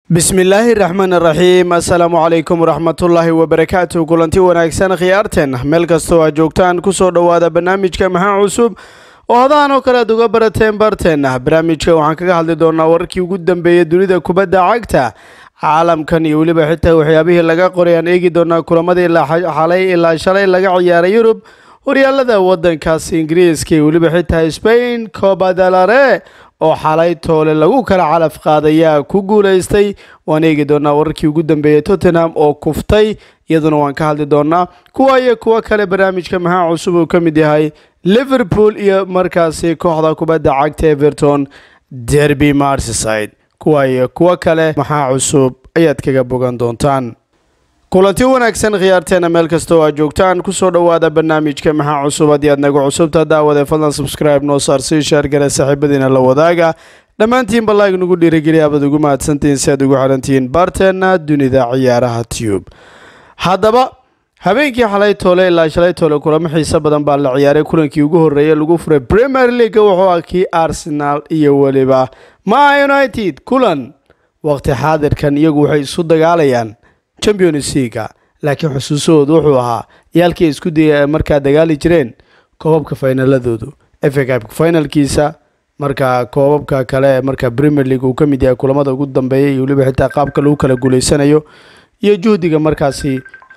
bismillaahi raxmaan raxiim assalaamu calaykum waraxmatullaahi wabarakaatu kulanti wanaagsan khiyaarteen meel kastoo aad joogtaan kusoo dhowaada barnaamijka maxaa cusub oo hadahan oo kale aad uga barateen barteenna barnaamijka waxaan kaga hadli doonaa wararkii ugu dambeeyay dunida kubadda cagta caalamkan iyo weliba xitaa waxyaabihii laga qoray aan eegi doonaa kulamadii xalay ilaa shalay laga ciyaaray yurub horyaalada wadankaas ingiriiska iyo weliba xitaa spain cobadalare oo xalay toole lagu kala calaf qaadayaa ku guulaystay waan eegi doonaa wararkii ugu dambeeyay tottenham oo kuftay iyaduna waan ka hadli doonaa kuwa iyo kuwo kale barnaamijka maxaa cusub uu ka mid yahay liverpool iyo markaasi kooxda kubadda cagta everton derby marsyside kuwa iyo kuwo kale maxaa cusub ayaad kaga bogan doontaan kulanti wanaagsan khiyaarteena meel kasta oo aad joogtaan kusoo dhowaada barnaamijka maxaa cusub haddii aad naga cusubta daawade fadlan subscribe noo saar sii sheergale saaxiibadiina la wadaaga dhammaantiinba laag nagu dhiirigeliya abaad ugu mahadsantihiin si aad ugu xirantihiin baarteena dunida ciyaaraha tube haddaba habeenkii xalay toole ilaa shalay toole kulamo xiiso badan baa la ciyaaray kulankii ugu horreeyay lagu furay premier league wuxuu ah kii arsenal iyo weliba ma united kulan waqti xaadirkan iyagu waxay isu dagaalayaan champions leaga laakiin xusuusahoodu wuxuu ahaa yaalkii ay isku daya markaa dagaali jireen koobabka finaladoodu fa cupka finalkiisa markaa koobabka kale markaa premier league uu ka mid yahay kulamada ugu dambeeya iyo weliba xitaa qaabka lagu kala guuleysanayo iyo juhdiga markaasi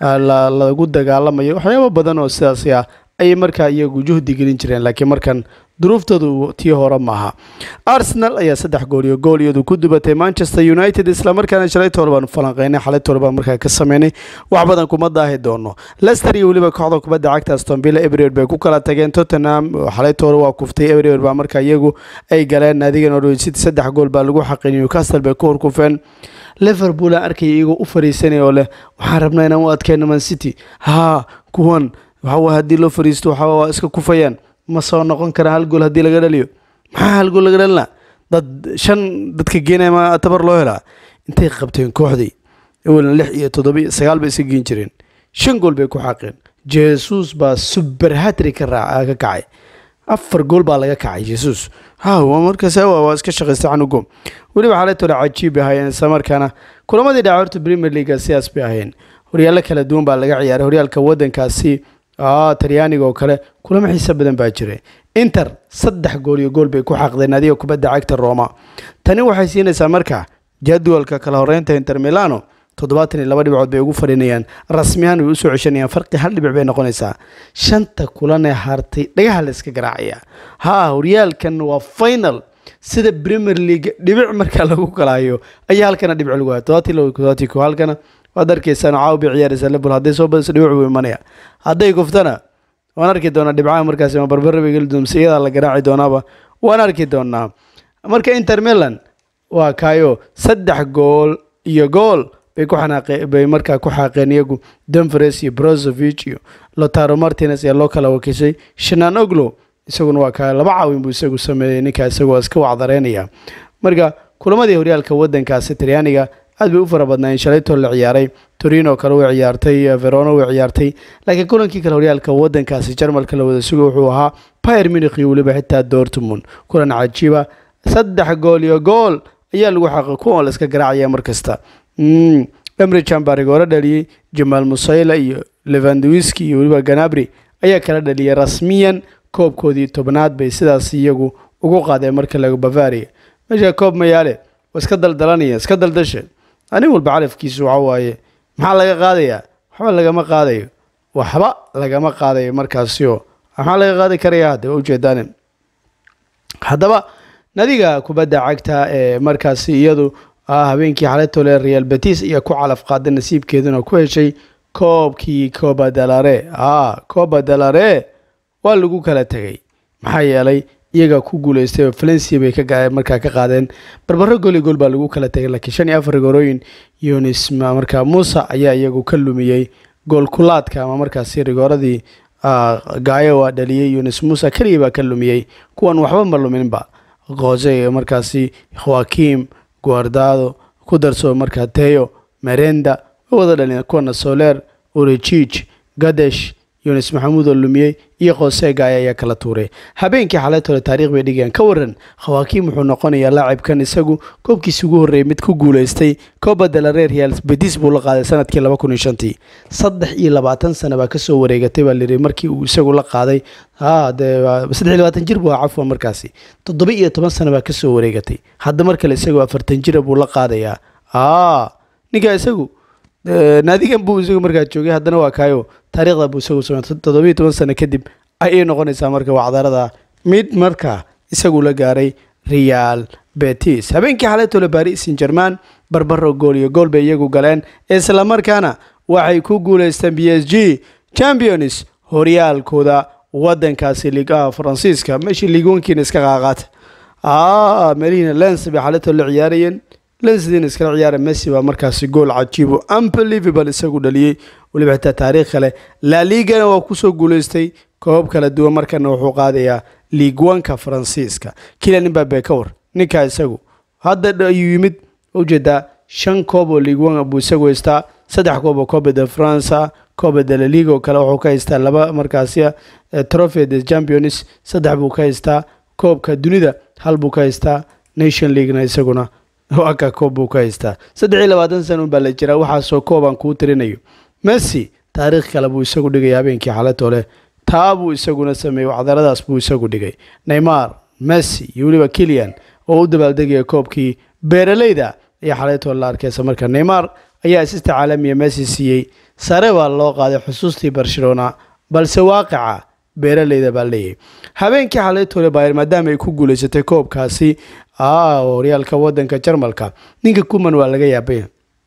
lagu dagaalamayo waxyaabo badan oo sidaasi ah ayay markaa iyagu juhdi gelin jireen laakiin markan duruuftoodu tii hore maaha arsenal ayaa saddex gool iyo gool iyadu ku dubatay manchester united islamarkaana shalay toole baanu falanqeynay xalay toole baan markaa ka sameynay wax badan kuma daahi doono lester iyo weliba kooxda kubadda cagta aston villa everywhere bay ku kala tageen tottenham xalay toole waa kuftay everywhere baa markaa iyagu ay galeen naadiga norwich city saddex gool baa lagu xaqin newcastle bay ku horkufeen liverpool aan arkaya iyagoo u fariisanaya oo leh waxaan rabnaa inaan u adkeyno man city haa kuwan waxawa haddii loo fariisto waxa waa iska kufayaan ma soo noqon kara hal gool haddii laga dhaliyo maxaa hal gool laga dhalina dad shan dadka geenaya ma tabar loo helaa intay qabteen kooxdii awalna lix iyo toddoba iyo sagaal bay iska geen jireen shan gool bay ku xaqeen jesus baa super hatri ka raa ka kacay afar gool baa laga kacay jesus ha markaas waa iska shaqaystay canugo weliba xalay tole cajiib ahaayeen isla markaana kulamadii dhaca horta premier league sidaas bay ahayn horyaallo kala duwan baa laga ciyaaray horyaalka wadankaasi talyaaniga oo kale kulamo xiisa badan baa jiray inter saddex gool iyo gool bay ku xaqdeen adiga kubadda cagta roma tani waxay siinaysaa marka jadwalka kala horeynta inter milano toddobaatan iyo laba dhibcood bay ugu fadhinayaan rasmiyahan way usoo ceshanayaan farqi hal dhibic bay noqonaysaa shanta kulan ee hartay dhagaha la iska garaacaya haa horyaalkan waa final sida premier league dhibic markaa lagu kalaayo ayaa halkana dhibic lagu haya toddobaatan laba toddobaatan ko halkana waad arkaysaan caawa bay ciyaaraysaa liverpool hadday soo badiso dhibic buu imanaya hadday kuftana waan arki doonaa dhibcaha markaasi ma barbara bay geli doonaa mise iyadaa la garaaci doonaaba waan arki doonaa marka inter milan waa kaayo saddex gool iyo gool bay ku xanaaqe bay markaa ku xaaqeen iyagu denveres iyo brozovic iyo lotaro martinez ayaa loo kala wakiishay shanan oglo isaguna waa kaa laba caawin buu isagu sameeyey ninkaa isagoo iska wacdareynaya marka kulamadii horyaalka wadankaasi talyaaniga aad bay u fara badnaayeen shalaytoo la ciyaaray torino kale way ciyaartay verono way ciyaartay laakiin kulankii kale horyaalka wadankaasi jarmalka la wada suga wuxuu ahaa pyr munich iyo weliba xitaa dortmund kulan cajiiba saddex gool iyo gool ayaa lagu xaqay kuwan la iska garaacaya mar kasta emrichan baa rigooro dhaliyey jamaal musayla iyo levandwiski iyo weliba ganabri ayaa kala dhaliyay rasmiyan koobkoodii tobnaad bay sidaas iyagu ugu qaadeen marka laga bavaria meesha koob mayaale waa iska daldalanaya iska daldasha anin walba calafkiisu waxa waaye maxaa laga qaadayaa waxba lagama qaadayo waxba lagama qaadayo markaasio maxaa laga qaadi karaya hadde waa ujeedaan haddaba nadiga kubadda cagta ee markaasi iyadu habeenkii xaletole real betis ayaa ku calaf qaaday nasiibkeeduna ku heshay koobkii coba dalare a coba dalare waa lagu kala tegay maxaa yeelay iyaga ku guuleystay oo valencia bay markaa ka qaadeen barbaro gool iyo gool baa lagu kala tegay laakiin shan iyo afar rigorooyin yunis markaa muuse ayaa iyagu ka lumiyey gool kulaadka ama markaasi rigooradii gaayo waa dhaliyey yunis muuse keligii baa ka lumiyey kuwan waxba ma luminba qoose markaasi joakim guardado ku darso markaa teyo merenda way wada dhalin kuwana soler urejij gadesh yunis maxamuud oo lumiyey iyo khoose gaaya ayaa kala tuuray habeenkii xalaytole taariikh bay dhigayaan ka waran khawaakiim wuxuu noqonayaa laacibkan isagu koobkiisi ugu horreeyay mid ku guulaystay coba de la reer real betis buu la qaaday sanadkii laba kun iyo shantii saddex iyo labaatan sano baa kasoo wareegatay baa layidhi markii uu isagu la qaaday ha dee saddex iyo labaatan jir buu ahaa cafwan markaasi toddoba iyo toban sano baa kasoo wareegatay hadda mar kale isagu afartan jira buu la qaadayaa a ninkaa isagu naadigan buu isagu markaa joogay haddana waa kaayo taariikhda buu isagu samey toddobiyo toban sano kadib ayay noqonaysaa marka wacdarada mid markaa isagu la gaaray real betis habeenkii xalaytole baris san german barbaro gool iyo gool bay iyagu galeen islamarkaana waxay ku guuleysteen b s g champions horyaalkooda wadankaasi liigaha faransiiska meeshii liigwankiina iska qaaqaata meelihiina lens bay xalaytole la ciyaarayeen lensdiina iskala ciyaara messi baa markaasi gool cajiibo unbelievable isagu dhaliyey weliba xitaa taariikh kale la ligana waa kusoo guuleystay koob kala duwan markana wuxuu qaadayaa liigwanka faransiiska kilian imbabe ka war ninkaa isagu hadda ayuu yimid ujeedaa shan koob oo liigwan buu isagu haystaa saddex koob oo cobe de france cobe de la liga oo kale wuxuu ka haystaa laba markaasi trophy de champions saddex buu ka haystaa koobka dunida hal buu ka haystaa nation leaguena isaguna aka koob buu ka haystaa saddex iyo labaatan sana unbaa la jiraa waxaasoo koobaan kuu tirinayo messi taariikh kale buu isagu dhigay habeenkii xalatole taa buu isaguna sameeyey wacdaradaas buu isagu dhigay neymar messi iyo weliba kilian oo u dabaaldegaya koobkii beeraleyda ayaa xalaytole la arkaysa marka neymar ayaa asista caalamiya messi siiyey sare baa loo qaaday xusuustii barcelona balse waaqica beeraleyda baa leeyahay habeenkii xalaytole bayer maadaama ay ku guuleysatay koobkaasi horyaalka wadanka jarmalka ninka kuman waa laga yaabay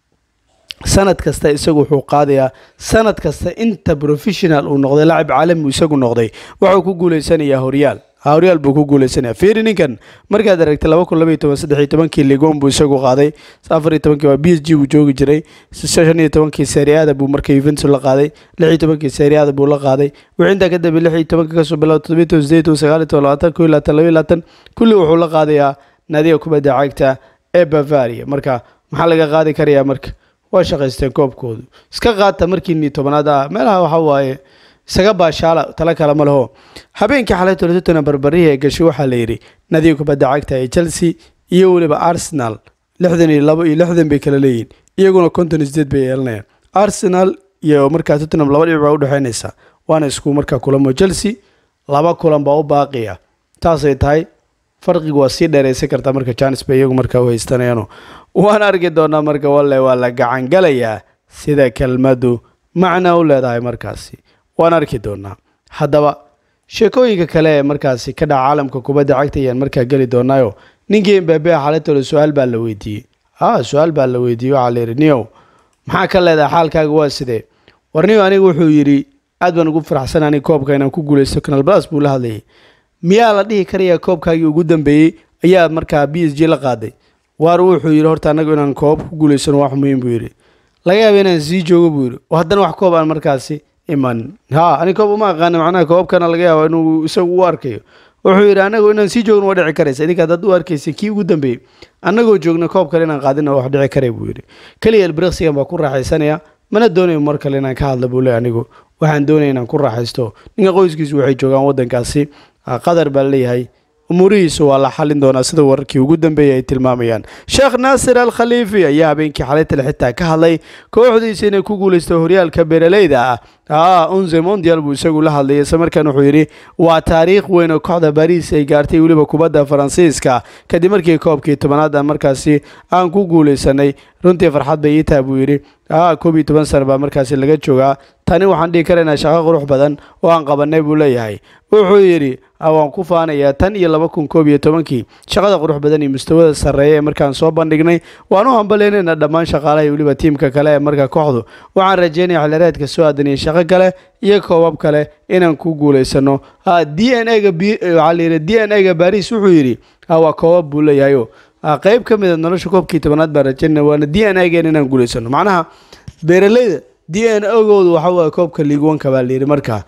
sanad kasta isagu wuxuu qaadayaa sanad kasta inta professional uu noqday lacab caalami isagu noqday wuxuu ku guuleysanayaa horyaal horyaal buu ku guuleysanaya fiiri ninkan markaad aragtay laba kun labaiyo toban saddex iyo tobankii ligon buu isagu qaaday afar iyo tobankii waa b s g buu joogi jiray shan iyo tobankii seriada buu marka yuventus la qaaday lix iyo tobankii seriada buu la qaaday wixii intaa ka dambe lix iyo tobankii kasoo bilaabo toddobiyo toban sideed toban sagaal iyo toban labaatan koo iyo labaatan laba iyo labaatan kulli wuxuu la qaadayaa naadiga kubadda cagta ee bavaria marka maxaa laga qaadi karayaa marka waa shaqaysteen koobkoodu iska qaata markiinii tobanaad ah meelaha waxa waaye isaga baashaala tala kale ma leho habeenkii xalay tolototona barbarihii ee gashay waxaa la yidhi nadiga kubadda cagta ee chelsea iyo weliba arsenal lixdan iyo labo iyo lixdan bay kala leeyihin iyaguna konton iyo sideed bay yeelanayaan arsenal iyo markaa tottenham laba dhibic baa u dhexeynaysa waana isku markaa kulamo chelsea laba kulan baa u baaqiya taasay tahay farqigu waa sii dheeraysan kartaa marka janis bay iyagu markaa u haystanayaano waan arki doonaa marka walle waa la gacangalayaa sida kelmaddu macna u leedahay markaasi waan arki doonaa haddaba sheekooyinka kale ee markaasi ka dhaca caalamka kubadda cagta ayaan markaa geli doonaayo ninkii mbabe xalatole su-aal baa la weydiiyey a su-aal baa la weydiiyey waxaa la yidhi niyow maxaa ka leedahay xaalkaaga waa sidee war niyow aniga wuxuu yidhi aad baan ugu faraxsan aniga koobka inaan ku guulaysto canal blas buu la hadlayay miyaa la dhihi karayaa koobkaagii ugu dambeeyey ayaa markaa b s g la qaaday waar wuxuu yidhi horta annagu inaan koob ku guulaysano wax muhiim buu yidhi laga yaaba inaan sii joogo buu yidhi oo haddana wax koob aan markaasi iman ha ani koob uma aqaana macnaha koobkana laga yaaba inuu isagu u arkayo wuxuu yidhi anagu inaan sii joogno waa dhici karaysa idinka haddaad u arkaysa kii ugu dambeeyey annagoo joogna koob kale inaan qaadina wax dhici karay buu yidhi keliya elbriksigan baa ku raaxaysanaya mana doonayo mar kale inaan ka hadla buu le anigu waxaan doonaya inaan ku raaxaysto ninka qoyskiisu waxay joogaan waddankaasi qatar baa leeyahay umuurihiisu waa la xalin doonaa sida wararkii ugu dambeeyay ay tilmaamayaan sheekh naasir al khaliifi ayaa habeenkii xalaytale xitaa ka hadlay kooxdiisa inay ku guulaysto horyaalka beeraleyda ah a unze mondial buu isagu la hadlayay isla markaan wuxuu yidhi waa taariikh weyn oo kooxda bariis ay gaartay weliba kubadda faransiiska kadib markii koobkii tobanaad aan markaasi aan ku guulaysanay runtii farxad bay ii taha buu yidhi a koob iyo toban sana baa markaasi laga joogaa tani waxaan dhihi karaynaa shaqo qurux badan oo aan qabanay buu leeyahay wuxuu yidhi waan ku faanayaa tan iyo laba kun koob iyo tobankii shaqada qurux badan iyo mustawada sarreeya ee markaan soo bandhignay waan u hambaleynayna dhammaan shaqaalaha iyo weliba tiimka kale ee marka kooxdu waxaan rajeynaya xilireedka soo aadan iyo shaqo kale iyo koobab kale inaan ku guulaysano d n a ga waxaa layidhi d n a ga baris wuxuu yidhi waa koobab buu leeyahayo qeyb ka mida nolosha koobkii tobanaad baan rajeynaya waana d n a gen inaan guulaysano macnaha beeraleyda d n ogoodu waxa waaye koobka liigwanka baa layidhi markaa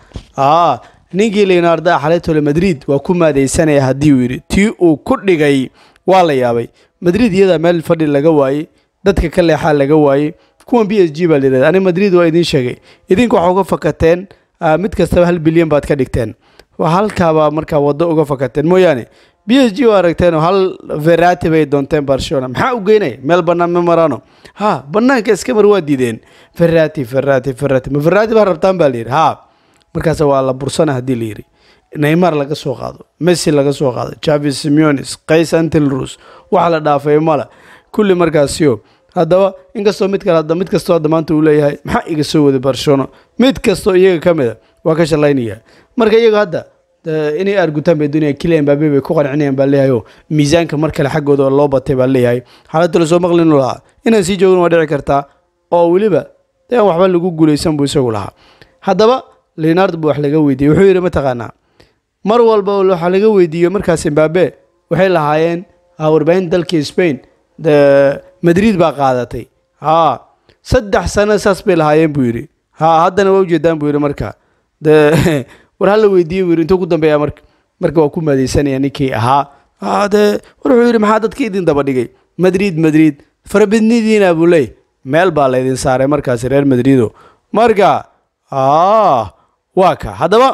a ninkii leonarda xalaytole madrid waa ku maadaysanaya haddii uu yidhi tii uu ku dhigay waa la yaabay madrid iyadaa meel fadhi laga waayey dadka ka leexaa laga waayey kuwan b s g baa layidhahda ani madrid waa idiin sheegay idinku waxa uga fakateen mid kastaba hal bilyan baad ka dhigteen halkaabaa markaa waddo uga fakateen mooyaane b s g oo aragteenoo hal verati bay doonteen barcelona maxaa u geynaya meel bannaan ma marano ha bannaanka iska mar waa diideen verati verati verati ma verati baa rabtaan baa layidhi ha markaas waa la bursana haddii la yidhi neymar laga soo qaado messi laga soo qaado javi simeones qays antelrus waxa la dhaafay male kulli markaasio haddaba inkastoo mid kale mid kastoo hadda maanta uu leeyahay maxaa iga soo waday barcelona mid kastoo iyaga ka mid a waa ka shallaynaya marka iyaga hadda inay argutaan bay doonayaan kilian mbabe bay ku qancinayaan baa leeyahay oo miisaanka mar kale xaggooda oo loo batay baa leeyahay xaaladda lasoo maqlinu lahaa inaan sii joogin waa dhici kartaa oo weliba de aan waxba lagu guulaysan buu isagu lahaa haddaba leonard buu wax laga weydiiyey wuxuu yidhi mataqaanaa mar walba waxaa laga weydiiyo markaas mbabe waxay lahaayeen warbaahinta dalkii spain de madrid baa qaadatay ha saddex sano saas bay lahaayeen buu yidhi ha haddana waa ujeedaan buu yidhi marka de war hala weydiiye buu yidhi intuu ku dambeeya marka marka waa ku maadaysanaya ninkii ahaa de war wuxuu yidhi maxaa dadka idin daba dhigay madrid madrid farabadnidiina buu leey meel baa laydin saaray markaasi reer madrido marka waa ka haddaba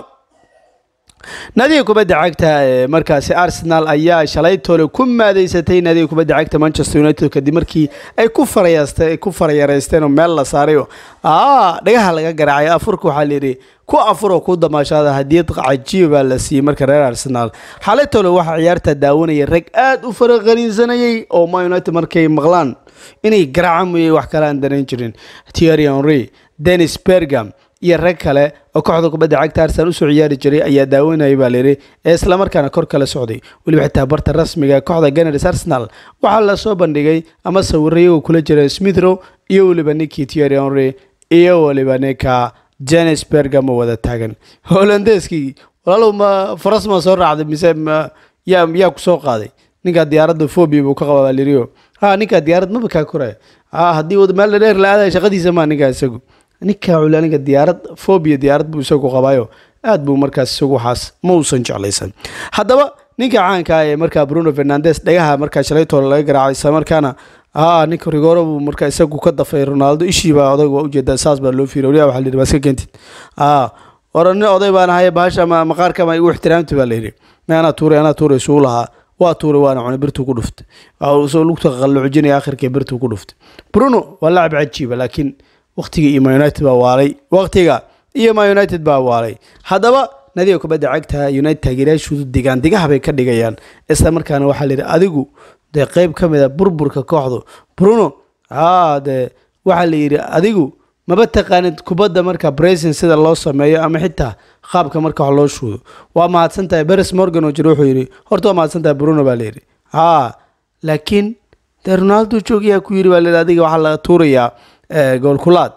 naadiga kubadda cagta ee markaasi arsenal ayaa shalay tole ku maadeysatay naadiga kubadda cagta manchester united kadib markii ay ku farayastay ku farayareysteen oo meel la saaray oo dhagaha laga garaacay afurka waxaa layidhi ku afur oo ku damaashaada hadiyad cajiib baa la siiyey marka reer arsenal xalay tole waxaa ciyaarta daawanaya rag aad u faraqaniinsanayay oo ma united markay maqlaan inay garaaca mooyey wax kale aan danayn jirin thierry henry dennis bergam iyo rag kale oo kooxda kubadda cagta arsenal usoo ciyaari jiray ayaa daawanayay baa layidhi ee islamarkaana kor kala socday weliba xitaa barta rasmiga kooxda ganars arsenal waxaa la soo bandhigay ama sawiro iyagoo kula jira smithrow iyo weliba ninkii thierry henry iyo weliba ninka janes bergam oo wada taagan holandeskii walaalow ma faras ma soo raacday mise yaa yaa ku soo qaaday ninkaa diyaaradda fobia buu ka qabaa baa layidhi ha ninkaa diyaarad maba kaa koraya ha haddii wad meel dheer la aadaya shaqadiisa maa ninkaa isagu ninkaa culi aniga diyaarad fobia diyaarad buu isagu qabaayo aad buu markaas isagu waxaas ma uusan jeclaysan haddaba ninka caanka ah ee markaa bruno fernandes dhagaha markaa shalaytoola laga garaacay isla markaana a ninka rigoro buu markaa isagu ka dafay ronaldo ishiibaa odag waa ujeedaa saas baa loo fiiriya waliba waxa la yidhi baa iska keentid a ora nin oday baan ahaye bahasha maqaarka ma igu ixtiraamti baa la yidhi ma anaa tuuray anaa tuuray isuu lahaa waa tuuray waana cunay birtuu ku dhuftay soo lugta qalluujinaya akhirkii birtuu ku dhuftay bruno waa lacab cajiiba laakiin waqtiga iyo ma united baa waalay waqtiga iyo ma united baa waalay haddaba nadiga kubadda cagta united taageerayaashoodu digaan digaha bay ka dhigayaan isla markaana waxaa layidhi adigu dee qeyb ka mid a burburka kooxdu bruno a dee waxaa la yidhi adigu maba taqaanid kubadda marka bracin sida loo sameeyo ama xitaa qaabka marka wax loo shuudo waa mahadsan tahay beres morgan oo jira wuxuu yidhi horta waa mahadsan tahay bruno baa layidhi ha laakiin dee ronaldo joogayaa ku yidhi baa layidhi adiga waxaa laga tuurayaa goolkulaad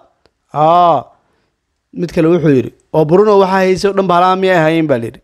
a mid kale wuxuu yidhi oo bruno waxaa haysay o dhan bahalaha miyay ahaayeen baa layidhi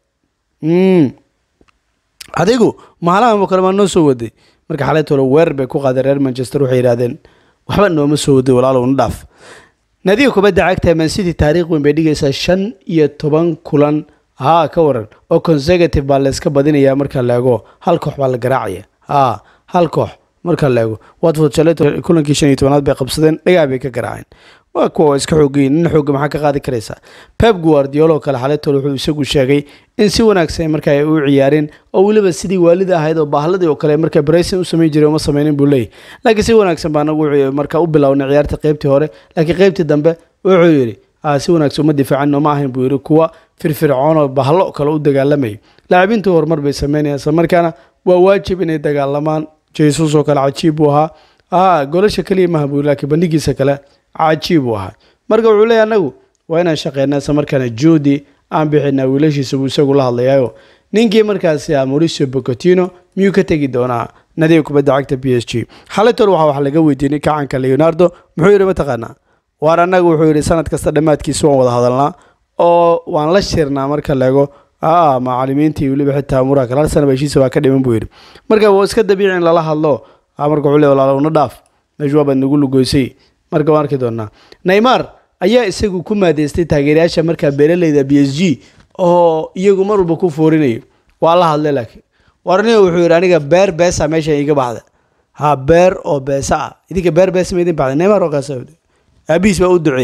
adigu mahalaha kale maa noo soo waday marka xalaytole weerar bay ku qaadeen reer manchester waxay yidhahdeen waxba nooma soo waday walaalow na dhaaf naadiga kubadda cagta mancity taariikh weyn bay dhigaysaa shan iyo toban kulan haa ka waran oo consecutive baa layska badinayaa marka la eego hal koox baa la garaacaya haa hal koox marka la eego watford shaleto kulankii shan iyo tobanaad bay qabsadeen dhagaa bay ka garaaceen waa kuwa iska xoogayin nin xooga maxaa ka qaadi karaysaa pep guardiolo kale xaletol wuxuu isagu sheegay in si wanaagsan marka ay u ciyaareen oo weliba sidii waalida ahayd oo baahladii oo kale marka brayson u samayn jiray uma sameynin buu leeyahy laakiin si wanaagsan baa nagu marka u bilownay ciyaarta qeybtii hore laakiin qeybtii dambe wuxuu yidhi si wanaagsan uma difaacin nooma ahayn buu yidhi kuwa firfircoon oo bahlo kale u dagaalamayay laacibiintu horumar bay sameynayaan isla markaana waa waajib inay dagaalamaan jesus oo kale cajiib buu ahaa a golasha keliya maha buu laakiin bandhigiisa kale cajiib buu ahaa marka wuxuu leeyahy anagu waa inaan shaqeynaa isla markaana juudi aan bixinaa wiilashiisa buu isagu la hadlayaayo ninkii markaasi ah mauricio bocotino miyuu ka tegi doonaa nadiga kubadda cagta b s g xalaytol waxaa wax laga weydiiyey ninka caanka leonardo muxuu yidhi mataqaanaa waar annaga wuxuu yidhi sanad kasta dhammaadkiisa waan wada hadalnaa oo waan la shirnaa marka leego a macalimiintii weliba xitaa muraha kale hal sana heshiisa waa ka dhiman buu yidhi marka waa iska dabiici in lala hadlo marka wuxuu le walaalo na dhaaf meeshu waabaad nagu lugoysay marka waan arki doonaa neymar ayaa isagu ku maadeystay taageerayaasha markaa beeraleyda b s g oo iyagu mar walba ku foorinayo waa la hadlay laakiin warniga wuxuu yidhi aniga beer beesa meesha iga baxda ha beer oo beesa ah idinka beer beesa ma idin baxda neymar oo kaas aabihiis baa u duceeyey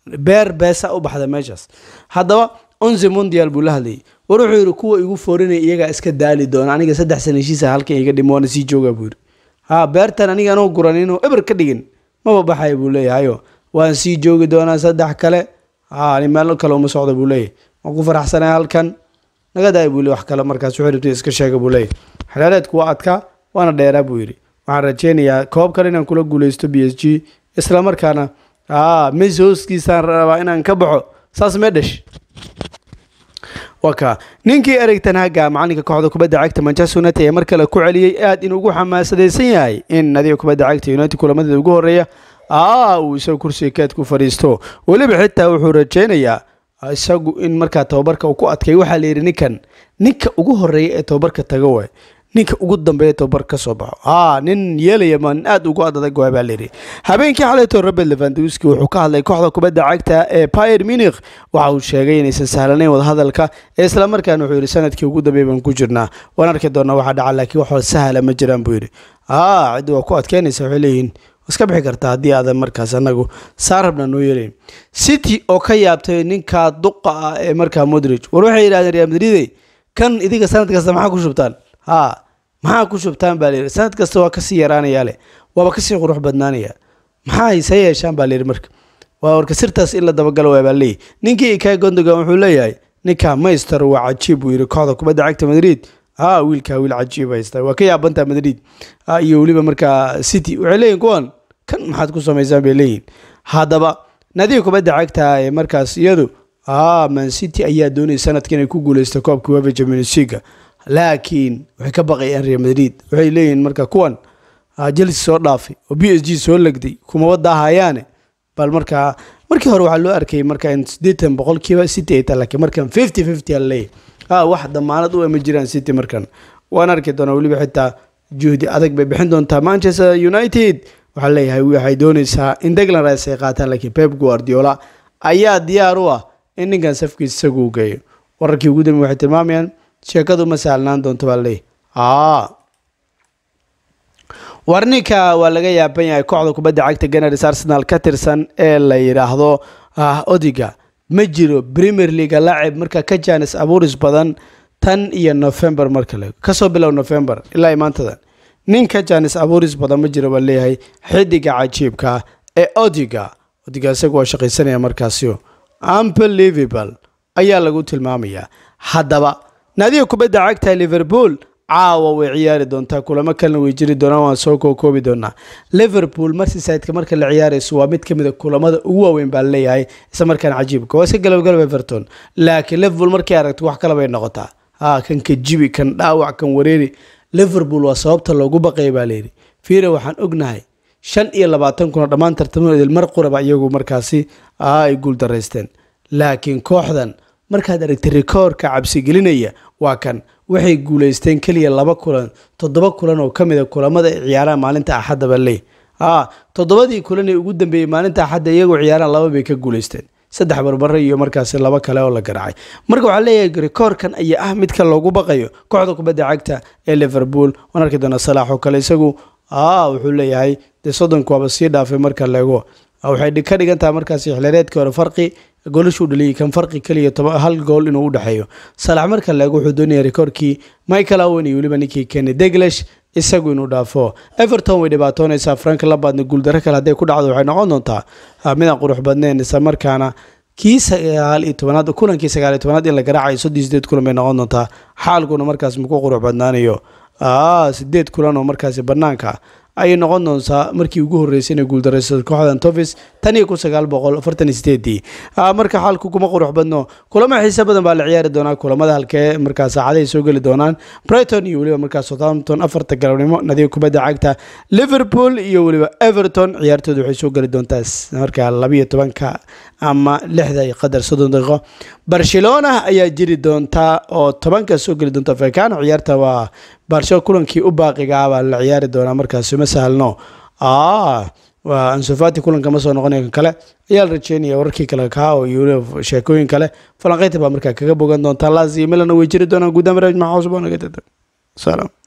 beer beesa u baxda meeshaas haddaba onze mondial buu la hadlayay war wuxuu yidhi kuwa igu foorinaya iyagaa iska daali doona aniga saddex sana heshiisa halkan iga dhimo waana sii jooga buu yidhi ha beertan aniga anoo guran inuu eber ka dhigin maba baxaya buu leeyahayo waan sii joogi doonaa saddex kale ha ani meelo kale uma socda buu leeyahay waan ku faraxsanay halkan naga daaya buu leey wax kale markaas wuxuu rabtay iska sheega buu leeyahay xilaareedku waa adkaa waana dheeraa buu yidhi waxaan rajeynayaa koob kale inaan kula guuleysto b s g isla markaana a messi hooskiisaan rabaa inaan ka baxo saas mee dhash waka ninkii erigtan haga macalinka kooxda kubadda cagta manchester united ee mar kale ku celiyey aad inuu ugu xamaasadaysan yahay in nadiga kubadda cagta united kulamadeeda ugu horeeya aa uu isagu kursiga keed ku fadhiisto weliba xitaa wuxuu rajeynayaa isagu in markaa tababarka uu ku adkay waxaa la yidhi ninkan ninka ugu horeeya ee tababarka taga waay ninka ugu dambeeya tababar ka soo baxo aa nin yeelaya ma nin aada ugu adadag waay baa layidhi habeenkii xalayto robert levandowski wuxuu ka hadlay kooxda kubadda cagta ee pier munich waxa uu sheegay inaysan sahlanayn wadahadalka ee islamarkaana wuxuu yidhi sanadkii ugu dambeeya baan ku jirnaa waan arki doonaa waxaa dhaca laakiin wax sahla ma jiraan buu yidhi aa ciddi waa ku adkeynaysa waxay leeyihiin iska bixi kartaa haddii aadan markaas anagu saa rabna noo yeelayn city oo ka yaabtay ninka duqa ah ee markaa modrig war waxay yidhahdeen real madrid kan idiga sanad kasta maxaa ku shubtaan ha maxaa ku shubtaan baa layidhi sanad kasta waa kasii yaraanayaa leh waaba kasii qurux badnaanaya maxaa hayse yeeshaan baa layidhi marka waa warka sirtaas in la dabagalo waa baa leeyahy ninkii ikay gondogan wuxuu leeyahay ninka mayster waa cajiib buu yidhi kooxda kubadda cagta madrid ha wiilkaa wiil cajiib haysta waa ka yaabantaa madrid iyo weliba markaa city waxay leeyihin kuwan kan maxaad ku samaysaan bay leeyihin haddaba nadiga kubadda cagta ee markaas iyadu a man city ayaa doonaya sanadka inay ku guuleysto koobka wefa champions league laakiin waxay ka baqayaan real madrid waxay leeyihiin marka kuwan chelsea soo dhaafay oo b s g soo legday kumaba daahayaane bal markaa markii hore waxaa loo arkayay marka in siddeetan boqolkiiba city ay tahay laakiin markan fifty fifty ala leeyahy a wax damaanad u ema jiraan city markan waan arki doonaa weliba xitaa juhdi adag bay bixin doontaa manchester united waxaa leeyahay waxay doonaysaa in deglan rice ay qaataan laakiin pep guardiola ayaa diyaar u ah in ninkan safkiisa isagu u geeyo wararkii ugu dambe waxay tilmaamayaan sheekadu ma saalnaan doonto baa leeyahy a warninka waa laga yaaban yahay kooxda kubadda cagta ganars arsenal ka tirsan ee la yidhaahdo odiga ma jiro premier leaga laacib marka ka jaanis abuuris badan tan iyo november marka le kasoo bilow november ilaa maantadan nin ka jaanis abuuris badan ma jiro baa leeyahay xidiga cajiibka ee odiga odiga isagu waa shaqaysanaya markaasio unbelievable ayaa lagu tilmaamayaa haddaba naadiga kubadda cagta liverpool caawa way ciyaari doontaa kulamo kalena way jiri doonaan waan soo kookoobi doonaa liverpool merseyside-ka marka la ciyaarayso waa mid ka mid a kulamada ugu waaweyn baa leeyahay isla markaana cajiibka waa iska galabgalab everton laakiin liverpool markay aragto wax kale bay noqotaa ha kan ka jibi kan dhaawac kan wareeri liverpool waa sababta loogu baqaya baa layidhi fiira waxaan ognahay shan iyo labaatan kuna dhammaan tartamadoodil mar quraba iyagu markaasi ay guul daraysteen laakiin kooxdan markaad aragtay rikoorka cabsigelinaya waa kan waxay guuleysteen keliya laba kulan toddoba kulan oo ka mid a kulamada ay ciyaaraan maalinta axadda baa leey a toddobadii kulan ee ugu dambeeyey maalinta axadda iyagoo ciyaaraan laba bay ka guuleysteen saddex barbare iyo markaasi laba kale oo la garaacay marka waxaa leeyahay rikoorkan ayaa ah midka loogu baqayo kooxda kubadda cagta ee liverpool waan arki doonaa salaax oo kale isagu a wuxuu leeyahay dee soddonka waaba sii dhaafay marka leego waxay ka dhigan tahay markaasi xilhereedkii hore farqi goolashuu dhaliyay kan farqi keliya hal gool inuu u dhexeeyo salax marka leego wuxuu doonaya rikoorkii michael owen iyo weliba ninkii kenny deglesh isagu inuu dhaafo everton way dhibaatoonaysaa frank labaadna guuldaro kale hadday ku dhacdo waxay noqon doontaa midaan qurux badnayn isla markaana kii sagaal iyo tobanaad kulankii sagaal iyo tobanaad in la garaacayo soddon sideed kulan bay noqon doontaa xaalkuna markaas maku qurux badnaanayo sideed kulan oo markaasi banaanka ayay noqon doontaa markii ugu horreysay inay guuldarayso kooxdan tovis tan iyo kun sagaal boqol afartan iyo sideedii marka xaalku kuma qurux badno kulamo xiise badan baa la ciyaari doonaa kulamada halkee markaa saacadahay soo geli doonaan brighton iyo weliba markaa southampton afarta galabnimo nadiga kubadda cagta liverpool iyo weliba everton ciyaartooda waxay soo geli doontaa markaa labiyo tobanka ama lixda iyo qadar soddon daqiiqo barcelona ayaa jiri doontaa oo tobanka soo geli doonta fekano ciyaarta waa barsho kulankii u baaqiga ah baa la ciyaari doonaa markaasi ma sahlno waa ansofati kulanka ma soo noqonay kan kale ayaa la rajeynaya wararkii kale kaa oo iyo sheekooyin kale falanqeynta baa markaa kaga bogan doontaa laas iyo milana way jiri doonaan guddaan barnaamij maxaa cusub oo naga tata salaam